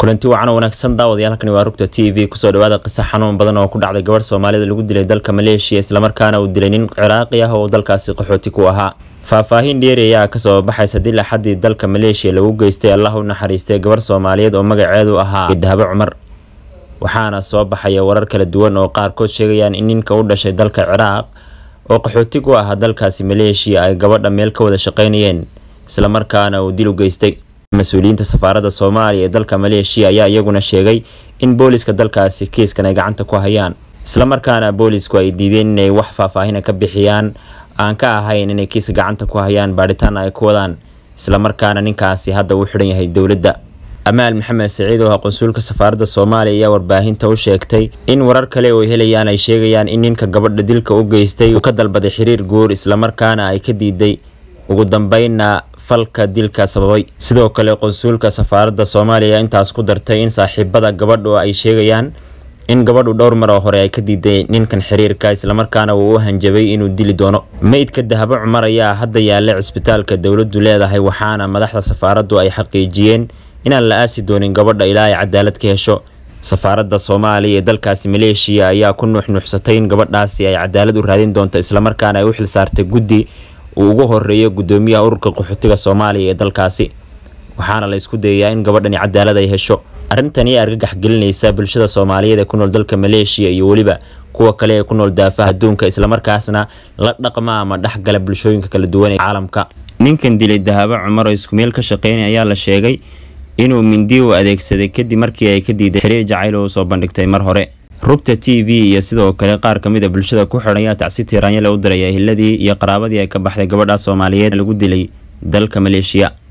kulanti wacan oo wanaagsan daawadayaal halkani waa rugta t v kusoo dhawaada qisa xanuun badan oo ku dhacday gabadh soomaalida lagu dilay dalka maleeshiya islamarkaana uu dilay nin ciraaqi ah oo dalkaasi qaxooti ku ahaa faahfaahin dheeri ayaa kasoo baxaysa dil axadii dalka maleeshiya lagu geystay allah u naxariistay gabarh soomaaliyeed oo magaceedu ahaa dahabo cumar waxaana soo baxaya warar kala duwan oo qaarkood sheegayaan in ninka u dhashay dalka ciraaq oo qaxooti ku ahaa dalkaasi maleeshiya ay gabadha meel ka wada shaqeynayeen islamarkaana uu dil u geystay mas-uuliyiinta safaaradda soomaaliya ee dalka maleeshiya ayaa iyaguna sheegay in booliska dalkaasi kiiskan ay gacanta ku hayaan islamarkaana boolisku ay diideen inay wax faahfaahina ka bixiyaan aan ka ahayn inay kiiska gacanta ku hayaan baadhitaana ay ku wadaan islamarkaana ninkaasi hadda uu xidhan yahay dowladda amaal maxamed saciid oo ah qonsuulka safaaradda soomaaliya ayaa warbaahinta u sheegtay in warar kale oo helayaan ay sheegayaan in ninka gabadha dilka u geystay uu ka dalbaday xiriir guur islamarkaana ay ka diiday ugu dambeynna falka dilka sababay sidoo kale qonsuulka safaaradda soomaaliya intaas ku dartay in saaxiibada gabadhu ay sheegayaan in gabadhu dhowr mar oo hore ay ka diiday ninkan xiriirka islamarkaana uu u hanjabay inuu dili doono meydka dahabo cumar ayaa hadda yaalla cisbitaalka dowladdu leedahay waxaana madaxda safaaraddu ay xaqiijiyeen inaan la aasi doonin gabadha ilaa ay cadaalad ka hesho safaaradda soomaaliya ee dalkaasi maleeshiya ayaa ku nuuxnuuxsatay in gabadhaasi ay cadaalad u raadin doonto islamarkaana ay u xilsaartay guddi uu ugu horeeyo gudoomiyaha ururka qaxootiga soomaaliya ee dalkaasi waxaana la isku dayayaa in gabadhani cadaalad ay hesho arrintani argagax gelinaysa bulshada soomaaliyeed ee ku nool dalka maleeshiya iyo weliba kuwa kale ee ku nool daafaha adduunka islamarkaasna la dhaqma ama dhexgala bulshooyinka kala duwan ee caalamka ninkan dilay dahabo cumar oo isku meel ka shaqeynay ayaa la sheegay inuu mindi u adeegsaday kadib markii ay ka diiday xiriir jacayl oo soo bandhigtay mar hore rugta t v iyo sidoo kale qaar ka mid a bulshada ku xidhan ayaa tacsi tiiraanyale u diray ehiladii iyo qaraabadii ay ka baxday gabadha soomaaliyeed lagu dilay dalka maleeshiya